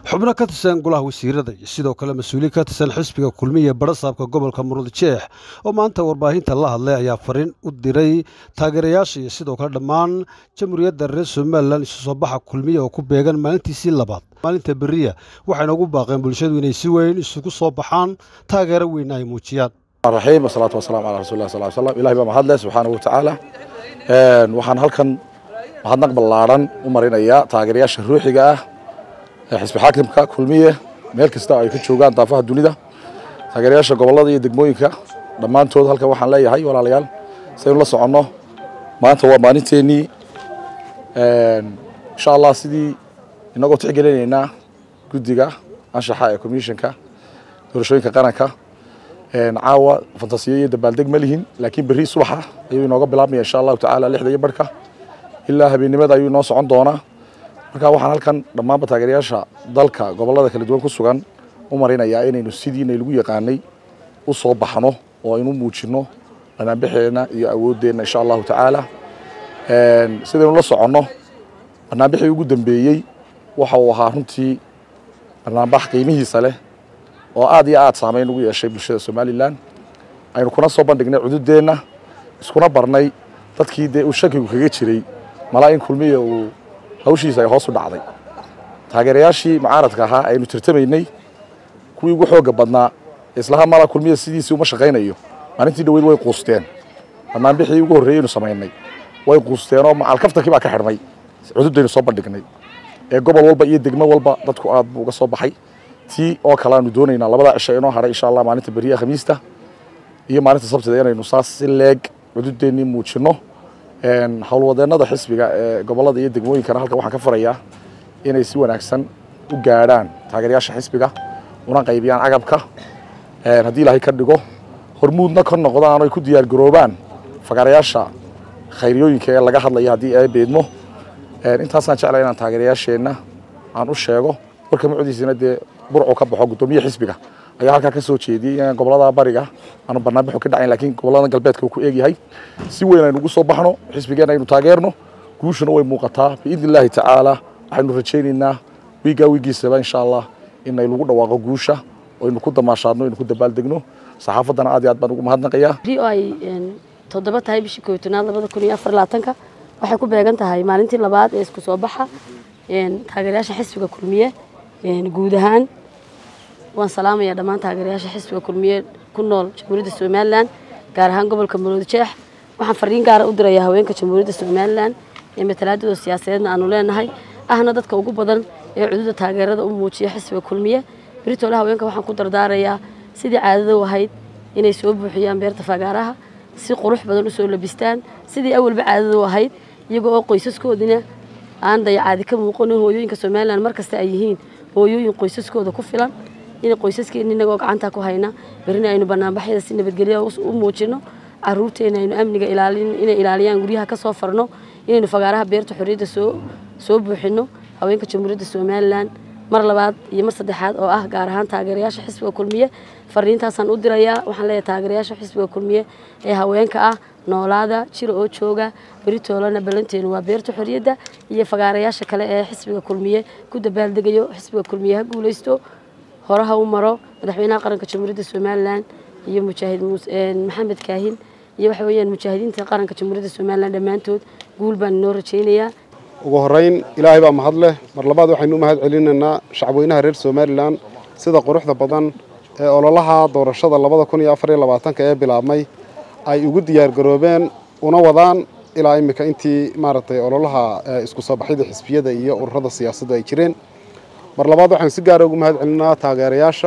xubno ka tirsan golaha wasiirada iyo sidoo kale mas-uuliin ka tirsan xisbiga kulmiya barasaabka gobolka muruudjeex oo maanta warbaahinta la hadlay ayaa fariin u diray taageerayaasha iyo sidoo kale dhammaan jamhuuriyadda reer somalilan isu soo baxa kulmiya oo ku beegan maalintiisii labaad maalinta beriya waxayna ugu baaqeen bulshadu inay si weyn isugu soo baxaan taageero weyna ay muujiyaan raxiim wasalaatu wasalaamu calaa rasuuli sal slam ilahi baa mahadle subxaanahu watacaala waxaan halkan mahadnaq ballaaran u marinayaa taageerayaasha ruuxiga ah ee xisbi xaakimka kulmiye meel kasta ay ka joogaan daafaha dunida taageerayaasha gobollada iyo degmooyinka dhammaantood halkan waxaan leeyahay walaalayaal saynu la soconno maanta waa maalinteennii insha allah sidii inagoo tixgelinaynaa guddiga anshaxa ee commissionka doorashooyinka qaranka caawa fantasiyo iyo dabaaldeg ma lihin laakiin berri subaxa ayuu inooga bilaabmaya insha allahu tacaala lixda iyo barhka ilaa habeennimada ayuu inoo socon doonaa marka waxaan halkan dhammaanba taageerayaasha dalka gobollada kala duwan ku sugan u marinayaa inaynu sidiina lagu yaqaanay u soo baxno oo aynu muujinno banaanbaxeenna iyo awooddeenna insha allahu tacaala sidaynu la soconno banaanbaxii ugu dambeeyey waxa uu ahaa runtii banaanbax qiimihiisa leh oo aad iyo aad saamayn ugu yeeshay bulshada somalilan aynu kuna soo bandhignay cududeenna iskuna barnay dadkii dee uu shakigu kaga jiray malaa in kulmiya uu hawshiisa ay hoos u dhacday taageerayaashii mucaaradka ahaa aynu tirtamaynay kuwii ugu xoogga badnaa islaha mala kulmiya sidiisii uma shaqaynayo maalintii dhaweyd way quusteen banaanbixii ugu horreeyeynu samaynay way quusteenoo macalkaftarkii baa ka xidhmay cududaynu soo bandhignay ee gobol walba iyo degmo walba dadku aad buu uga soo baxay tii oo kale aanu doonaynaa labada cisho inoo hadhay insha allah maalinta beriya khamiista iyo maalinta sabtida inaynu saas si leeg cududeennii muujinno howlwadeennada xisbiga ee gobollada iyo degmooyinkana halkan waxaan ka farayaa inay si wanaagsan u gaadhaan taageerayaasha xisbiga una qaybiyaan agabka haddii ilaahay ka dhigo hormuudna ka noqdaan oy ku diyaar garoobaan fagaarayaasha khayriyooyinka ee laga hadlaya haddii ay beedmo intaasaan jeclay inaan taageerayaasheenna aan u sheego warka mucdiisina dee burcu ka baxo guddoomiye xisbiga ayaa halkaa ka soo jeediyey in gobollada bariga aanu banaanbaxu ka dhacayn laakiin gobollada galbeedka uu ku eegyahay si weyn aynu ugu soo baxno xisbigeenna aynu taageerno guushuna way muuqataa biidni illaahi tacaala waxaynu rajaynaynaa wiigaa wiigiisaba insha allah inay lagu dhawaaqo guusha oo aynu ku damaashaadno aynu ku dabaaldegno saxaafaddana aad iyo aad baan ugu mahadnaqayaa beri oo ay toddoba tahay bishii koobtanaad labada kun iyo afar labaatanka waxay ku beegan tahay maalintii labaad ee isku soo baxa taageerayaasha xisbiga kulmiye guud ahaan waan salaamayaa dhammaan taageerayaasha xisbiga kulmiye ku nool jamhuuriyadda somalilan gaar ahaan gobolka maroodijeex waxaan fariin gaara u dirayaa haweenka jamhuuriyadda somalilan ee matalaadooda siyaasadeedna aanu leenahay ahna dadka ugu badan ee cududa taageerada u muujiya xisbiga kulmiye beritoole haweenka waxaan ku dardaarayaa sidii caadada u ahayd inay soo buuxiyaan beerta fagaaraha si qurux badan usoo labistaan sidii awalba caadada u ahayd iyagoo oo qoysaskoodina aan dayacaadi ka muuqanin hooyooyinka somalilan markasta ay yihiin hooyooyin qoysaskooda ku filan in qoysaskeena inagoo gacanta ku hayna berina aynu banaanbaxyada si nabadgelya u muujino caruurteena aynu amniga ilaalin inay ilaaliyaan guryaha ka soo farno inaynu fagaaraha beerta xorriyadda soo soo buuxino haweenka jamhuuriyadda somalilan mar labaad iyo mar saddexaad oo ah gaar ahaan taageerayaasha xisbiga kulmiye fariintaasaan u dirayaa waxaan leeyahay taageerayaasha xisbiga kulmiye ee haweenka ah noolaada jira oo jooga beritoolana ballanteenu waa beerta xorriyadda iyo fagaarayaasha kale ee xisbiga kulmiye ku dabaaldegayo xisbiga kulmiye ha guulaysto horaha u maro madaxweynaha qaranka jamhuuriyadda somalilan iyo mujaahid maxamed kaahin iyo waxa weeyaan mujaahidiinta qaranka jamhuuriyadda somalilan dhammaantood guul baan inoo rajaynayaa ugu horrayn ilaahay baa mahad leh mar labaad waxaynu u mahad celinaynaa shacabweynaha reer somalilan sida quruxda badan ee ololaha doorashada labada kun iyo afar iyo labaatanka ee bilaabmay ay ugu diyaargaroobeen una wadaan ilaa iminka intii maaragtay ololaha isku soo baxyada xisbiyada iyo ururada siyaasaddu ay jireen mar labaad waxaynu si gaara ugu mahad celinaa taageerayaasha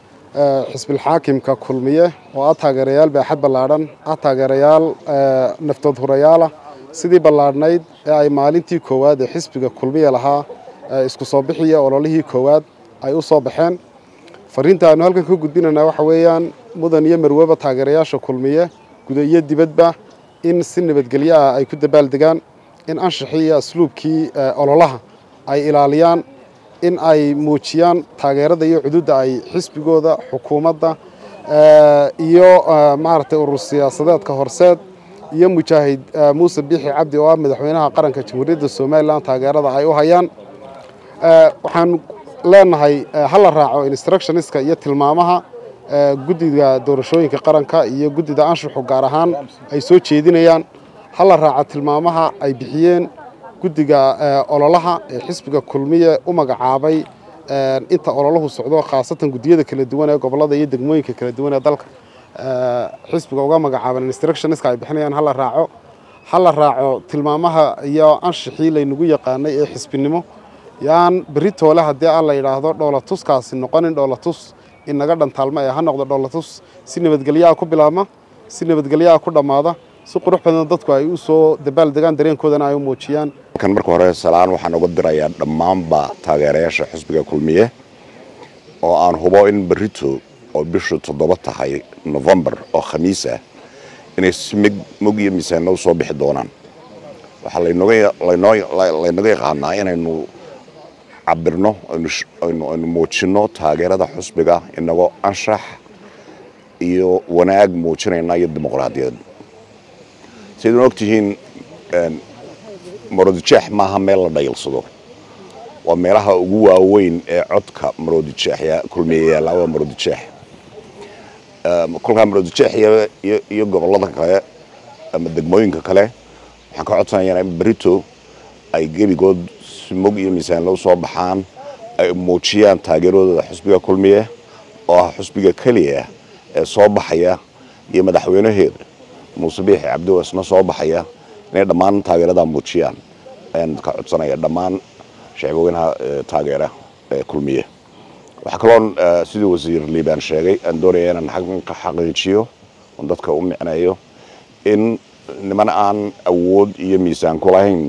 xisbilxaakimka kulmiye oo ah taageerayaal baaxad ballaadhan ah taageerayaal naftood hurayaalah sidii ballaadhnayd ee ay maalintii koowaad ee xisbiga kulmiye lahaa isku soo bixiya ololihii koowaad ay u soo baxeen fariinta aynu halkan ka gudbinaynaa waxa weeyaan mudan iyo marweba taageerayaasha kulmiye guda iyo dibadba in si nabadgelyo ah ay ku dabaaldegaan in anshaxii iyo asluubkii ololaha ay ilaaliyaan in ay muujiyaan taageerada iyo cududda ay xisbigooda xukuumadda iyo maaragtay urur siyaasadeedka horseed iyo mujaahid muuse biixi cabdi oo ah madaxweynaha qaranka jamhuuriyadda somalilan taageerada ay u hayaan waxaan leenahay ha la raaco instructioniska iyo tilmaamaha guddiga doorashooyinka qaranka iyo guddida anshuxu gaar ahaan ay soo jeedinayaan ha la raaco tilmaamaha ay bixiyeen guddiga ololaha ee xisbiga kulmiye u magacaabay inta ololahu socdo khaasatan guddiyada kala duwan ee gobollada iyo degmooyinka kala duwan ee dalka xisbiga uga magacaaban instructioniska ay bixinayaan ha la raaco ha la raaco tilmaamaha iyo anshixii laynagu yaqaanay ee xisbinimo yaan berri toole haddii aan la yidhaahdo dhoolatuskaasi noqonin dhoolatus inaga dhantaalma ee ha noqdo dhoolatus si nabadgelyaha ku bilaabma si nabadgelyaha ku dhammaada si qurux badan dadku ay u soo dabaal degaan dareenkoodana ay u muujiyaan kan marka hore salaan waxaan uga dirayaa dhammaanba taageerayaasha xisbiga kulmiye oo aan hubo in berrito oo bishu toddoba tahay novembar oo khamiis ah inay si mig mug iyo miisaanna u soo bixi doonaan waxaa laynaga yaqaanaa inaynu cabirno aynu muujinno taageerada xusbiga inagoo anshax iyo wanaag muujinayna iyo dimuqraadiyad sidayn ogtihiin maroodijeex maaha meel la dhayilsado waa meelaha ugu waaweyn ee codka maroodijeex kulmiye yaallaa waa maroodijeex kolkaa maroodijeex iyo gobollada kale ama degmooyinka kale waxaan ka codsanayaa in berito ay gebigood si mog iyo miisaanlo soo baxaan ay muujiyaan taageeradooda xusbiga kulmiye oo ah xusbiga keliya ee soo baxaya iyo madaxweynaheeda muuse biixi cabdiwa isna soo baxaya inay dhammaan taageeradaa muujiyaan ayaan ka codsanaya dhammaan shacbweynaha taageera ee kulmiye waxaa kaloon sidii wasiir liibaan sheegay aan doonaya inaan ka xaqiijiyo oon dadka u micneeyo in niman aan awood iyo miisaan ku lahayn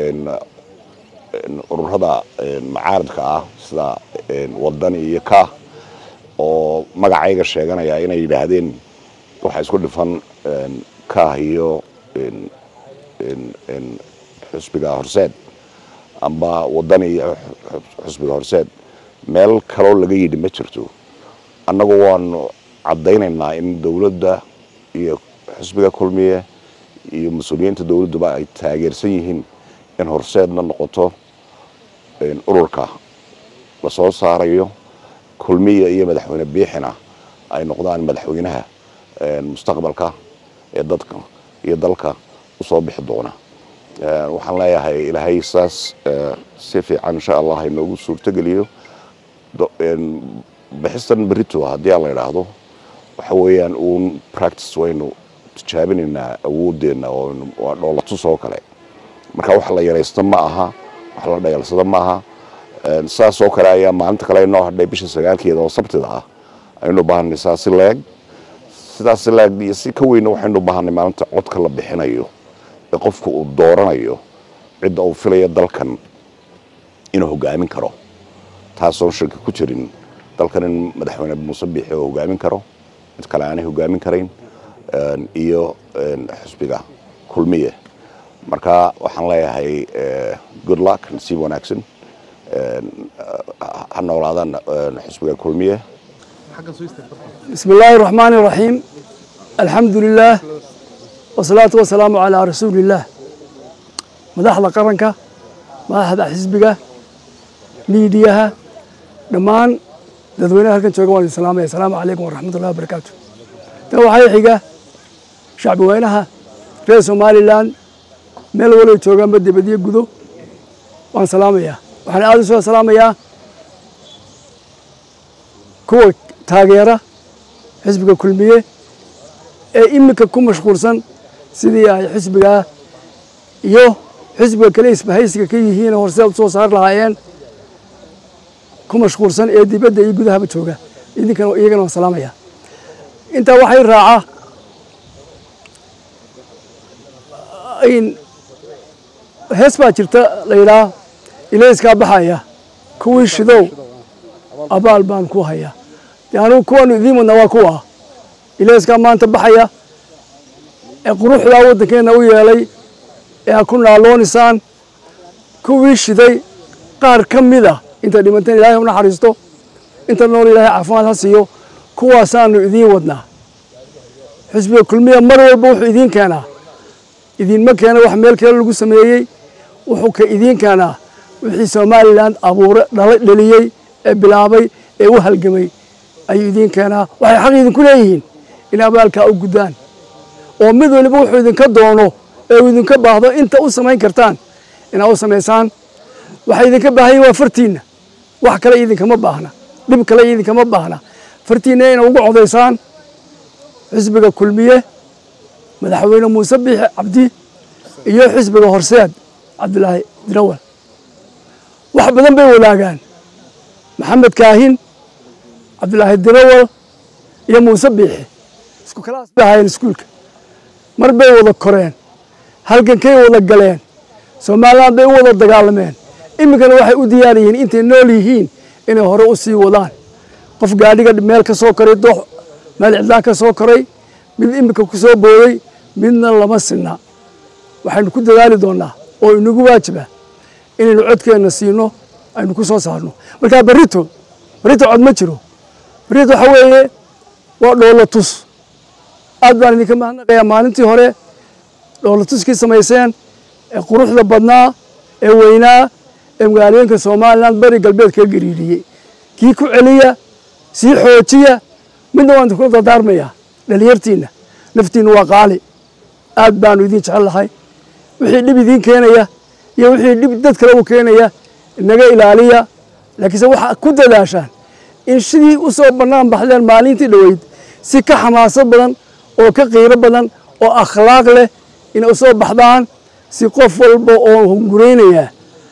ururada macaaridka ah sida wadani iyo ka oo magacayga sheeganaya inay yidhaahdeen waxaa isku dhifan kah iyo xusbiga horseed amba wadani iyo xusbiga horseed meel kaloo laga yidhi ma jirto annagu waanu caddaynaynaa in dowladda iyo xusbiga kulmiye iyo mas-uuliyiinta dowladduba ay taageersan yihiin in horseedna noqoto ururka la soo saarayo kulmiya iyo madaxweyne biixina ay noqdaan madaxweynaha mustaqbalka ee dadka iyo dalka usoo bixi doona waxaan leeyahay ilaahay saas si fiican insha allah inoogu suurtogeliyo bixistan berito haddii aan la idhaahdo waxa weeyaan uun practice waynu tijaabinaynaa awoodeenna waa dhoolatus oo kale marka wax la yaraysto ma aha wax la dhayalsado ma aha saas oo kale ayaa maalinta kale inoo hadhay bisha sagaalkeeda oo sabtida ah aynu baahanay saa si leeg sidaas si leeg iyo si ka weyna waxaynu baahanay maalinta codka la bixinayo ee qofka uu dooranayo cidda uu filaya dalkan inuu hogaamin karo taasoon shaki ku jirin dalkan in madaxweyne muuse biixi oo hogaamin karo mid kale aanay hogaamin karayn iyo xusbiga kulmiye marka waxaan leeyahay good luck nasiib wanaagsan ha noolaadaan xusbiga kulmiye بسم الله الرحمن الرحيم الحمد لله والصلاة والسلام على رسول الله مدحضة قرنك مدحضة حزبك ميدياها دمان dadweynaha halkan jooga waan idin salaamaya asalaamu calaykum waraxmatullahi wabarakaatu tan waxay xiga shacbi weynaha reer somalilan meel walay joogaanba dibadyo gudo waan salaamayaa waxaan aada u soo salaamayaa kuwa taageera xisbiga kulmiye ee iminka ku mashquulsan sidii ay xisbigaa iyo xisbiga kale isbahaysiga ka yihiin horseed soo saari lahaayeen ku mashquulsan ee dibadda iyo gudahaba jooga idinkana iyagana waan salaamaya intaa waxay raaca hees baa jirta la yidhaah ilayskaa baxaya kuwii shidow abaal baan ku hayaa dee anugu kuwaanu idiin wadnaa waa kuwa ilayskaa maanta baxaya ee quruxdaa waddankeenna u yeelay ee ha ku naalloonisaan kuwii shiday qaar ka mida inta dhimanteen ilaahay u naxariisto inta nool ilaahay caafimaad ha siiyo kuwaasaanu idiin wadnaa xisbiga kulmiya mar walba wuxuu idiin keenaa idiinma keena wax meel kale lagu sameeyey wuxuu ka idiin keenaa wixii somalilan abuure dhala dhaliyey ee bilaabay ee u halgamay ayuu idiin keenaa waxay xaq idinku leeyihiin in abaalkaa u guddaan oo mid waliba wuxuu idinka doono ee uu idinka baahdo inta u samayn kartaan inaad u samaysaan waxay idinka baahanyiin waa fartiinna wax kale idinkama baahna dhib kale idinkama baahna fartiinna ina ugu codaysaan xisbiga kulmiye madaxweyne muuse biixi cabdi iyo xisbiga horseed cabdulaahi dirawal wax badan bay wadaagaan maxamed kaahin cabdulaahi dirawal iyo muuse biixi isku kalaas bay ahaayeen iskuulka mar bay wada koreen halgankay wada galeen somaliland bay u wada dagaalameen iminkana waxay u diyaar yihiin intay nool yihiin inay hore u sii wadaan qof gaadhiga meel ka soo koray doox meel cidlaan ka soo koray mid iminka ku soo booday midna lama sinna waxaynu ku dadaali doonnaa oo inagu waajiba inaynu codkeenna siino aynu ku soo saarno markaa berrito berrito cod ma jiro berrito waxa weeye waa dhoolo tus aad baan idinka mahadnaqayaa maalintii hore dhoolo tuskii samayseen ee quruxda badnaa ee weynaa ee magaalooyinka somalilan bari galbeed kaga gariiriyey kii ku celiya sii xoojiya midna waan idinkula dardaarmayaa dhalinyartiinna naftiinna waa qaali aad baanu idin jecel lahay wixii dhib idiin keenaya iyo wixii dhib dad kale u keenaya naga ilaaliya laakiinse waxaa ku dadaashaan in sidii u soo bannaan baxdeen maalintii dhoweyd si ka xamaasad badan oo ka qiiro badan oo akhlaaq leh inay u soo baxdaan si qof walba oo hunguraynaya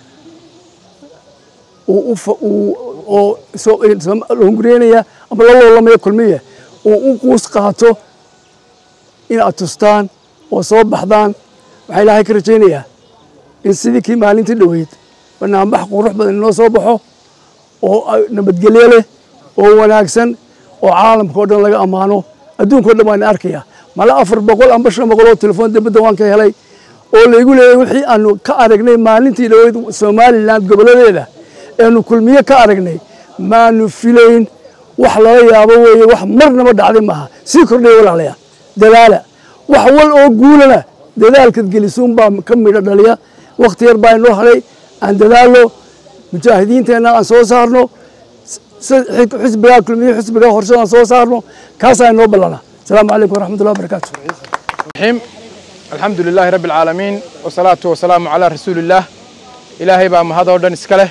oo hunguraynaya ama la loolamaya kulmiya uu u quus qaato in aad tustaan oo soo baxdaan waxaa ilaahay ka rajaynayaa in sidii kii maalintii dhoweyd banaanbax qurux badan inoo soo baxo oo nabadgelyo leh oo wanaagsan oo caalamka oo dhan laga ammaano adduunka o dhan waan arkayaa mala afar boqol amba shan boqol oo telefoon dibadda waan ka helay oo laygu leeyahy wixii aanu ka aragnay maalintii dhoweyd somalilan goboladeeda eanu kulmiye ka aragnay maanu filayn wax lala yaabo weeye wax marnaba dhacday maaha sii kordhaya walaalayaa dadaala wax wal oo guulana dadaalkad gelisuun baa ka midho dhaliya wakhti yar baa inoo hadhay aan dadaalno mujaahidiinteenna aan soo saarno xisbigaa kulmiye xisbigaa horshada aan soo saarno kaasaa inoo ballana asalaamu calaykum waraxmat ullahi wabarakaatu الرحيم الحمد لله رب العالمين والصلاة والسلام على رسول الله إلهي بقى مهدا ودن إسكاله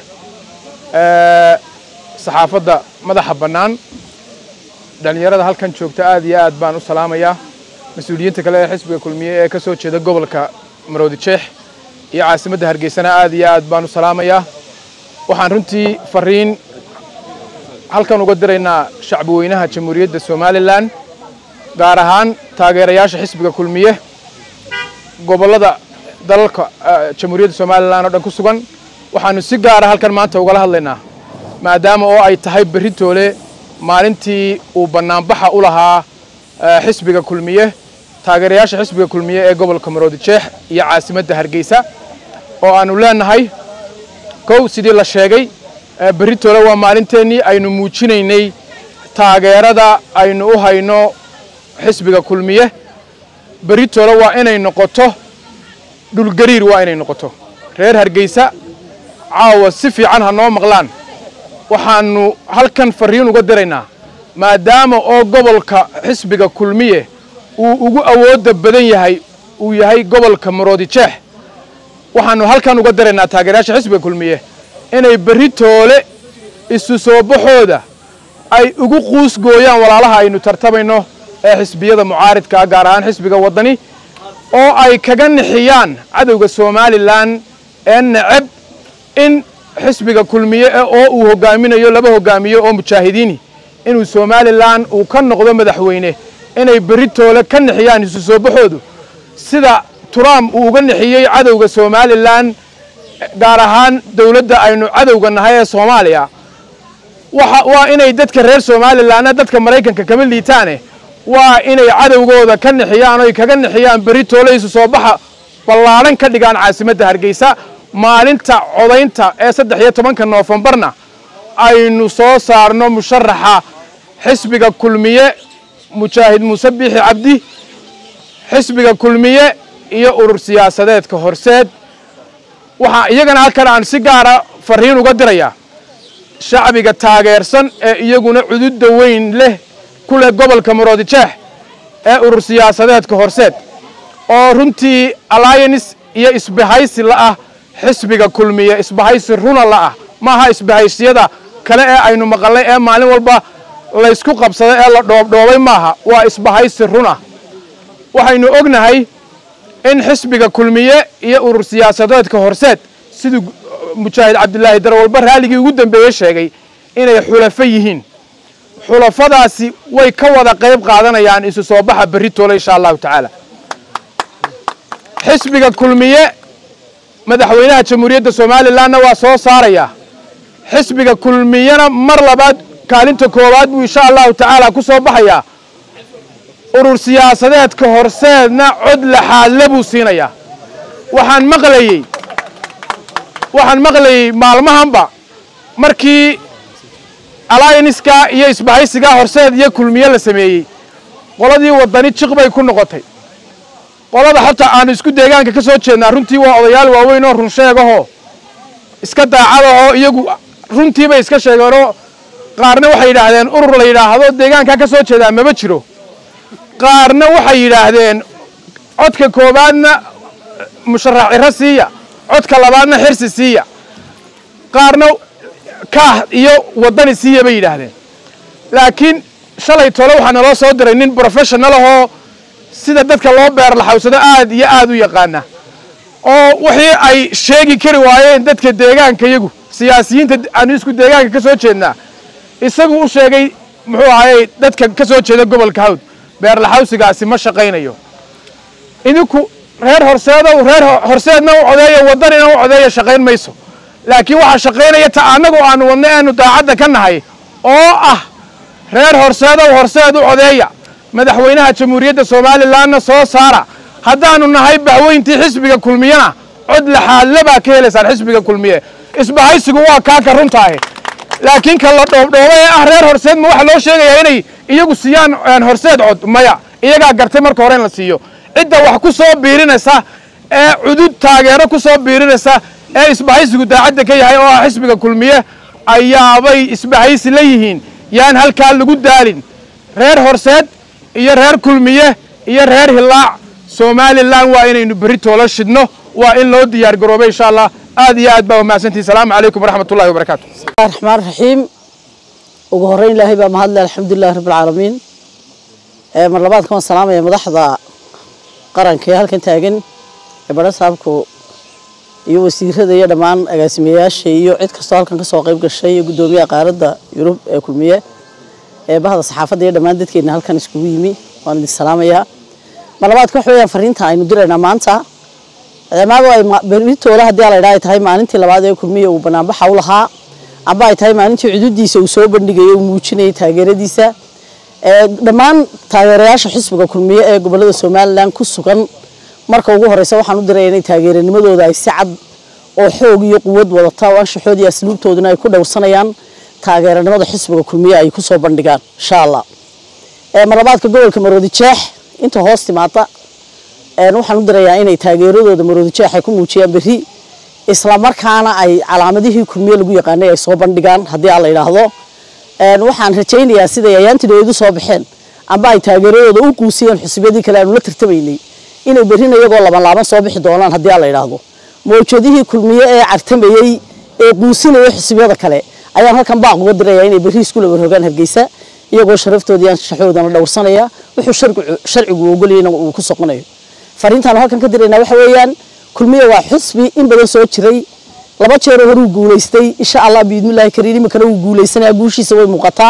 صحافة مدح بنان dhalinyarada halkan joogta aad iyo aad baan u salaamayaa mas-uuliyiinta kale ee xisbiga kulmiye ee ka soo jeeda gobolka maroodi jeex iyo caasimadda hargeysana aad iyo aad baan u salaamayaa waxaan runtii fariin halkan uga diraynaa shacbi weynaha jamhuuriyadda somalilan gaar ahaan taageerayaasha xisbiga kulmiye gobollada dalalka jamhuuriyadda somalilan oo dhan ku sugan waxaanu si gaara halkan maanta ugala hadlaynaa maadaama oo ay tahay berri toole maalintii uu bannaanbaxa u lahaa xisbiga kulmiye taageerayaasha xisbiga kulmiye ee gobolka maroodi jeex iyo caasimadda hargeysa oo aanu leenahay kow sidii la sheegay berri toole waa maalinteennii aynu muujinaynay taageerada aynu u hayno xisbiga kulmiye berri toole waa inay noqoto dhulgariir waa inay noqoto reer hargeysa caawa si fiican ha noo maqlaan waxaannu halkan fariin uga diraynaa maadaama oo gobolka xisbiga kulmiye uu ugu awoodda badan yahay uu yahay gobolka maroodi jeex waxaannu halkan uga diraynaa taageerayaasha xisbiga kulmiye inay berri toole isu soo baxooda ay ugu quus gooyaan walaalaha aynu tartamayno ee xisbiyada mucaaridkaa gaar ahaan xisbiga waddani oo ay kaga nixiyaan cadowga somalilan ee neceb in xisbiga kulmiye oo uu hogaaminayo laba hogaamiye oo mujaahidiini inuu somalilan uu ka noqdo madaxweyne inay berri toole ka nixiyaan isu soo baxoodu sida trump uu uga nixiyey cadowga somalilan gaar ahaan dowladda aynu cadowga nahay ee soomaaliya waa inay dadka reer somalilanna dadka maraykanka kama liitaane waa inay cadowgooda ka nixiyaan oy kaga nixiyaan berri toole isu soo baxa ballaadhan ka dhigaan caasimadda hargeysa maalinta codaynta ee saddex iyo tobanka noofembarna aynu soo saarno musharaxa xisbiga kulmiye mujaahid muuse biixi cabdi xisbiga kulmiye iyo urur siyaasadeedka horseed waxaa iyagana halkan aan si gaara fariin uga dirayaa shacbiga taageersan ee iyaguna cududda weyn leh ku leh gobolka maroodijeex ee urur siyaasadeedka horseed oo runtii alliance iyo isbahaysi la'ah xisbiga kulmiye isbahaysi runa la'ah maaha isbahaysiyada kale ee aynu maqalnay ee maalin walba laysku qabsaday ee la dhoobdhoobay maaha waa isbahaysi run ah waxaynu ognahay in xisbiga kulmiye iyo urur siyaasadeedka horseed siduu mujaahid cabdilaahi darwalba raalligii ugu dambeeye sheegay inay xulafo yihiin xulafadaasi way ka wada qayb qaadanayaan isu soo baxa berri toole insha allahu tacaala xisbiga kulmiye madaxweynaha jamhuuriyadda somalilanna waa soo saarayaa xisbiga kulmiyena mar labaad kaalinta koowaad buu insha allahu tacaala ku soo baxayaa urur siyaasadeedka horseedna cod laxaadle buu siinayaa waxaan maqlayey waxaan maqlayey maalmahanba markii allianska iyo isbahaysigaa horseed iyo kulmiye la sameeyey qoladii wadani jiq bay ku noqotay qolada xataa aanu isku deegaanka ka soo jeednaa runtii waa odayaal waaweyn oo run sheegahoo iska daacadahoo iyagu runtiibay iska sheegeenoo qaarna waxay yidhaahdeen urur la yidhaahdo deegaankaa ka soo jeedaa maba jiro qaarna waxay yidhaahdeen codka koowaadna musharax ciro siiya codka labaadna xirsi siiya qaarna kaah iyo waddani siiya bay yidhaahdeen laakiin shalay tole waxaa naloo soo diray nin professional ahoo sida dadka loo beerlaxawsado aad iyo aad u yaqaana oo wixii ay sheegi kari waayeen dadka deegaanka iyagu siyaasiyiinta aanu isku deegaanka ka soo jeednaa isagu u sheegay muxuu ahayey dadka ka soo jeeda gobolka hawd beerlaxawsigaasi ma shaqaynayo idinku reer horseedow reer horseedna u codeeya waddanina u codeeya shaqayn mayso laakiin waxaa shaqaynaya ta annagu aanu wadna aanu daacadda ka nahay oo ah reer horseedow horseed u codeeya madaxweynaha jamhuuriyadda somalilanna soo saara haddaanu nahay bahweyntii xisbiga kulmiyena cod laxaadle baa ka helaysaan xisbiga kulmiye isbahaysigu waa kaaka runtaahe laakiin ka la dhoobdhooba ee ah reer horseed ma waxaa loo sheegayaa inay iyagu siiyaan horseed cod maya iyagaa gartay marka hore in la siiyo cidda wax ku soo biirinaysa ee cudud taageero ku soo biirinaysa ee isbahaysigu daacadda ka yahay oo ah xisbiga kulmiye ayaabay isbahaysi la yihiin yaan halkaa lagu daalin reer horseed iyo reer kulmiye iyo reer hilaac somalilan waa inaynu berri toola shidno waa in loo diyaar garoobay insha allah aad iyo aad baa umahadsantihi salaamu calaykum waraxmat ullahi wabarakaatu raxmaan raxiim ugu horreyn ilaahay baa mahadle alxamdulilahi rabbilcaalamiin mar labaadka waan salaamaya madaxda qaranka ee halkan taagan ee badha saabku iyo wasiirada iyo dhammaan agaasimayaasha iyo cid kastoo halkan kasoo qayb gashay iyo guddoomiyaha qaaradda yurub ee kulmiye ee bahda saxaafadda iyo dhammaan dadkeena halkan iskugu yimi waan idin salaamayaa mar labaadka waxa weeyaan fariinta aynu diraynaa maanta maadaama ay berritoola haddii la idhaa ay tahay maalintii labaad ee kulmiye uu banaanbaxa u lahaa amba ay tahay maalintii cududiisa uu soo bandhigayay uu muujinayay taageeradiisa dhammaan taageerayaasha xisbiga kulmiye ee gobolada somalilan ku sugan marka ugu horeysa waxaan u diraya inay taageeranimadooda ay si cad oo xoog iyo quwad wadata oo anshaxood iyo asluubtooduna ay ku dhowrsanayaan taageeranimada xisbiga kulmiye ay kusoo bandhigaan insha allah marlabaadka gobolka maroodi jeex inta hoos timaada waxaan u dirayaa inay taageeradooda maroodi jeex ay ku muujiyaan berri isla markaana ay calaamadihii kulmiye lagu yaqaanay ay soo bandhigaan haddii aan la yidhaahdo waxaan rajaynayaa siday ayaantideedu soo baxeen amba ay taageeradooda u quusiyeen xusbiyadii kale aanu la tartamaynay inay berrina iyagoo laban laaban soo bixi doonaan haddii aan la yidhaahdo mawjadihii kulmiye ee cartamayey ee quusinaya xusbiyada kale ayaan halkan baaq uga dirayaa inay berri isku laba rogaan hargeysa iyagoo sharaftooda anshaxoodana dhowrsanaya wuxuu sharcigu ogolayana uu ku soconayo fariintaanu halkan ka diraynaa waxa weeyaan kulmiye waa xusbi in badan soo jiray laba jeeroo horuu guulaystay insha allah biidnillahi kariim iminkana wuu guulaysanaya guushiisa way muuqataa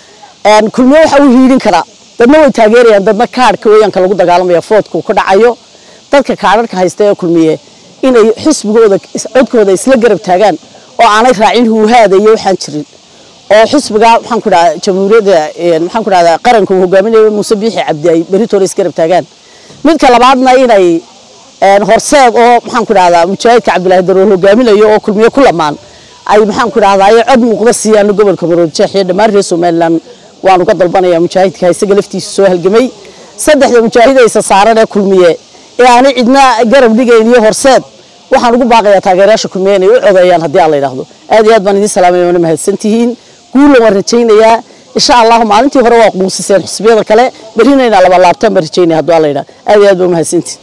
kulmiye waxa uu hiidhin karaa dadna way taageerayaan dadna kaadhka weeyaanka lagu dagaalamaya foodku ka dhacayo dadka kaadharka haysta ee kulmiye inay xisbigooda codkooda isla garab taagaan oo aanay raacin huuhaada iyo waxaan jirin oo xisbiga maxaan ku dhahaa jamhuuriyadda maxaan ku dhahdaa qaranka uu hogaaminayo muuse biixi cabdi ay beritoole isgarab taagaan midka labaadna inay horseed oo maxaan ku dhahdaa mujaahidka cabdilaahi darool hogaaminayo oo kulmiye ku lamaan ay maxaan ku dhahdaa ay cod muuqda siiyaan gobolka maroodijeex iyo dhammaan reer somaliland waan uga dalbanayaa mujaahidka isaga laftiisa soo halgamay saddexda mujaahidaysa saaran ee kulmiye ee aanay cidna garab dhigayn iyo horseed waxaan ugu baaqayaa taageerayaasha kulmiye inay u codeeyaan haddii aan la yidhaahdo aad iyo aad baan idiin salaamaya waana mahadsantihiin guulla waan rajaynayaa insha allahu maalintii hore waa quusiseen xisbiyada kale berrina inaa laba laabtaan baan rajaynaya haddii aan la yidhahdo aad iyo aad baa mahadsantihiin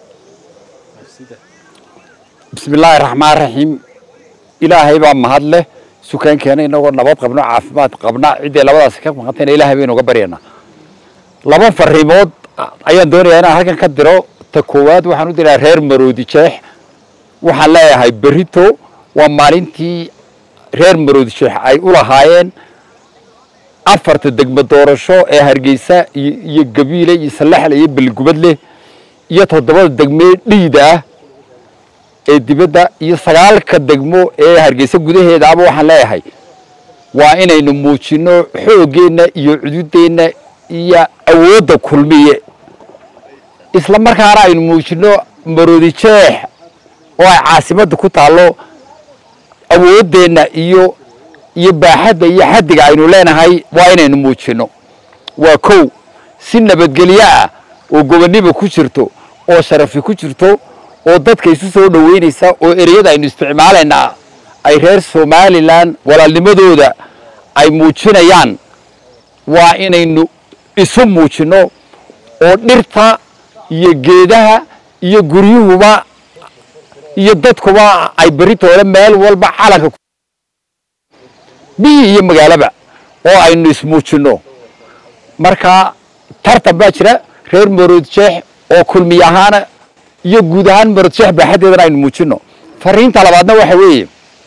بسم الله الرحمن الرحيم إلهي بaa mahad leh sukaankeena inagoo nabad qabno caafimaad qabna ciddii labadaas ka maqantayna ilaahay baynu uga baryaynaa laba fariimood ayaan doonayaa inaan halkan ka diro ta koowaad waxaan u diraa reer maroodi jeex waxaan leeyahay berito waa maalintii reer maroodi jeex ay u lahaayeen afarta degmo doorasho ee hargeysa iyo iyo gabiile iyo salaxle iyo beligubadleh iyo toddobada degmee dhiida ah ee dibadda iyo sagaalka degmo ee hargeysa gudaheedaaba waxaan leeyahay waa inaynu muujinno xooggeenna iyo cududeenna iyo awoodda kulmiye isla markaana aynu muujinno maroodi jeex oo ay caasimadda ku taallo awooddeenna iyo iyo baaxadda iyo xaddiga aynu leenahay waa inaynu muujinno waa kow si nabadgelyo ah oo gobonnimo ku jirto oo sharafi ku jirto oo dadka isu soo dhoweynaysa oo ereyada aynu isticmaalaynaa ay reer somalilan walaalnimadooda ay muujinayaan waa inaynu isu muujinno oo dhirta iyo geedaha iyo guryuhuba iyo dadkuba ay beritoole meel walba calanka biyi iyo magaalaba oo aynu ismuujinno marka tartan baa jira reer marood jeex oo kulmiy ahaana iyo guud ahaan marodsheex baaxaddeedana aynu muujinno fariinta labaadna waxa weeye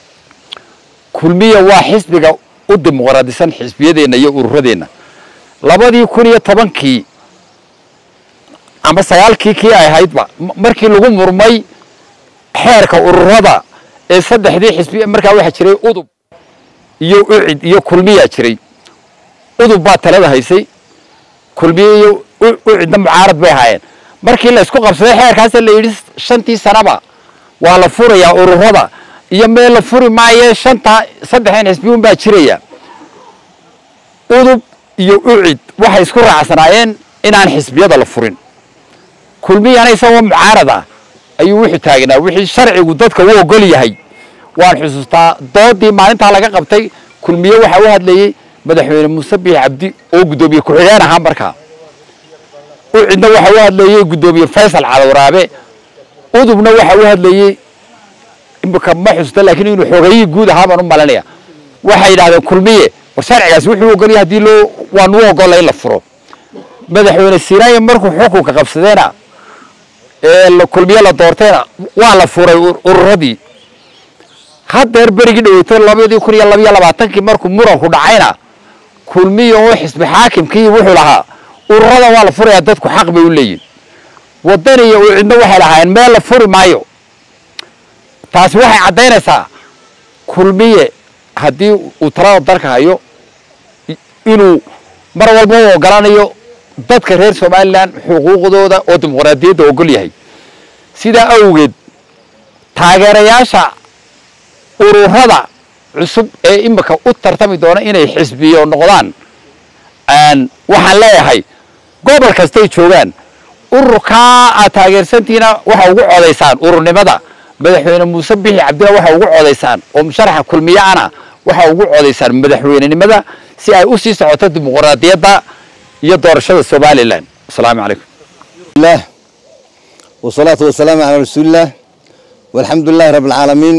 kulmiya waa xisbiga u dimuqraadisan xisbiyadeenna iyo ururadeenna labadii kun iyo tobankii ama sagaalkii kii ay ahaydba markii lagu murmay xeerka ururada ee saddexdii xisbi markaa waxaa jiray udub iyo ucid iyo kulmiyaa jiray udub baa talada haysay kulmiye iyo ucidna mucaarad bay ahaayeen markii la isku qabsaday xeerkaasa la yidhi shantii sanaba waa la furayaa ururada iyo meel la furi maaye shanta saddexdan xisbiyuun baa jiraya udub iyo ucid waxay isku raacsanaayeen inaan xisbiyada la furin kulmiyana isagoo mucaarad ah ayuu wuxuu taagnaa wixii sharcigu dadka u ogol yahay waan xusuustaa doodii maalintaa laga qabtay kulmiye waxaa u hadlayey madaxweyne muuse biix cabdi oo guddoomiye ku-xigeen ahaa markaa ucidna waxa u hadlayey guddoomiye faysal calawraabe udubna waxa u hadlayey imika ma xusuusta laakiin inuu xoogayihii guud ahaa baan u malinaya waxay yidhahdeen kulmiye war sharcigaasi wuxuu ogolyahay haddii loo waan u ogolla in la furo madaxweyne siiraaya markuu xukunka qabsadeena ee kulmiye la doortayna waa la furay ururadii haddeer berigii dhaweyto labadii kun iyo labiyo labaatankii markuu muranku dhacayna kulmiye oo xisbi xaakimkii wuxuu lahaa ururada waa la furayaa dadku xaq bay u leeyihin waddan iyo ucidna waxay lahaayeen meel la furi maayo taasi waxay caddaynaysaa kulmiye haddii uu talada dalka hayo inuu mar walba u ogolanayo dadka reer somalilan xuquuqdooda oo dimuqraadiyadda ogol yahay sidaa awgeed taageerayaasha ururada cusub ee imika u tartami doona inay xisbiyo noqdaan waxaan leeyahay gobol kastay joogaan ururkaa aad taageersantiina waxa ugu codaysaan ururnimada madaxweyne muuse bixi cabdilla waxa ugu codaysaan oo musharaxa kulmiyaana waxa ugu codaysaan madaxweynenimada si ay u sii socoto dimuqraadiyadda iyo doorashada somalilan asalaamu calaykum الله والصلاة والسلام على رسول الله والحمد لله رب العالمين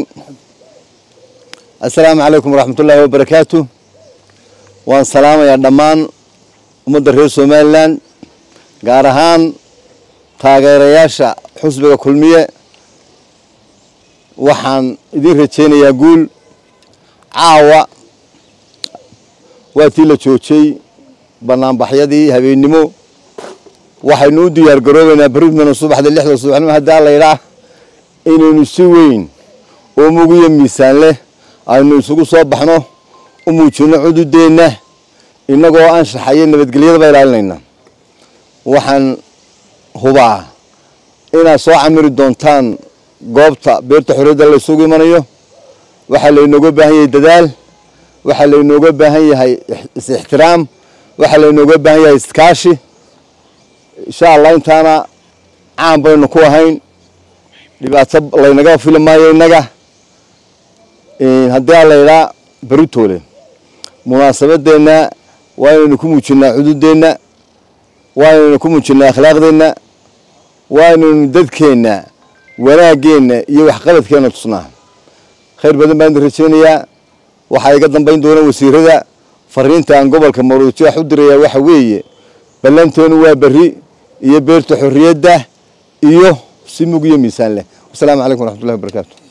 السلام عليكم ورحمة الله وبركاته وان سلام يا دمان ummadda reer somalilan gaar ahaan taageerayaasha xusbiga kulmiye waxaan idin rajaynayaa guul caawa waa tii la joojay banaanbaxyadii habeennimo waxaynu u diyaar garoobaynaa berrimana subaxda lixda subaxnimo haddii alla yidhaah inaynu si weyn oo mugiyo miisaan leh aynu isugu soo baxno u muujinno cududeenna innagoo anshaxayo nabadgelyadaba ilaalinayna waxaan hubaa inaad soo camiri doontaan goobta beerta xorriyadda la isugu imanayo waxaa laynooga baahan yahay dadaal waxaa laynooga baahan yahay is-ixtiraam waxaa laynooga baahan yahay iskaashi insha allah intaana caan baynu ku ahayn dhibaato laynaga fili maayo innaga haddii aan laydhaa beritoole munaasabadeenna waa inaynu ku muujinaa cududeenna waa inaynu ku muujinaa akhlaaqdeenna waa inaynu dadkeenna wanaaggeenna iyo waxqabadkeenna tusnaa khayr badan baan idin rajaynayaa waxaa iga dambayn doona wasiirada fariinta aan gobolka maruujeex u dirayaa waxa weeye ballanteenu waa berri iyo beerta xorriyadda iyo si mug iyo miisaan leh wasalaamu calaykum waraxmatullahi wabarakaatu